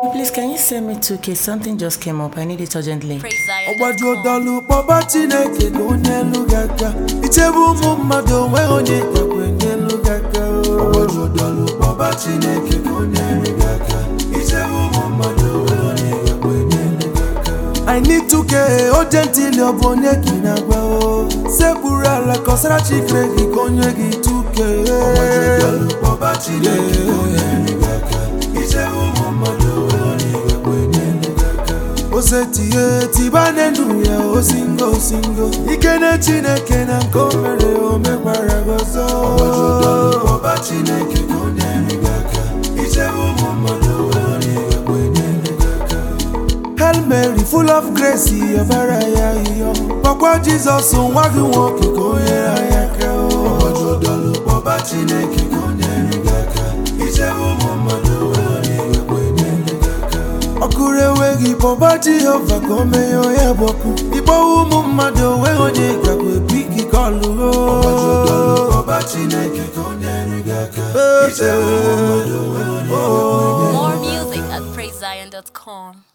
Please, can you send me 2K? Something just came up. I need it urgently. Praise Zion. ọgbaju ọdọlụ kpọba chineke ka onye elu gị aka ichebe ụmụ mmadụ onwe onye gakwa enye elu gị aka ọgbaju ọdọlụ kpọba chineke ka onye elu gị aka ichebe ụmụ mmadụ onwe onye gakwa enye elu gị aka I need to get urgently ọ bụ onye ka ị na-agwa o sekpuru ala kọsara chikere gị ka onye gị tuke ọgbaju ọdọlụ kpọba chineke ka onye elu gị aka ichebe ụmụ mmadụ onwe onye gakwa enye elu gị aka osetie tiba n'elu ya osingo osingo ikene chineke na nke o mere o mekwara gị ọzọ ọba chineke ka ọ na-ere gị aka ichebe ụmụ mmadụ wee onye ga-ekwe n'elu gị aka Hail Mary full of grace ọbara ya ịyọ kpọkwa Jizọs nwa gị nwoke ka o nyere anyị aka ọgbaju ọdọlụ kpọba chineke ka ọ na-ere gị aka ichebe ụmụ mmadụ wee onye ga-ekwe n'elu gị aka ọkụrụ enweghị kpọba jehova ka o meghe onye bụ ọkụ ịkpọwa ụmụ mmadụ onweghị onye gakwa ebu ike ka ọ lụrụ ọba chineke ka ọ nyere gị aka ichebe ụmụ mmadụ onweghị onye gakwa enye More music at praisezion.com.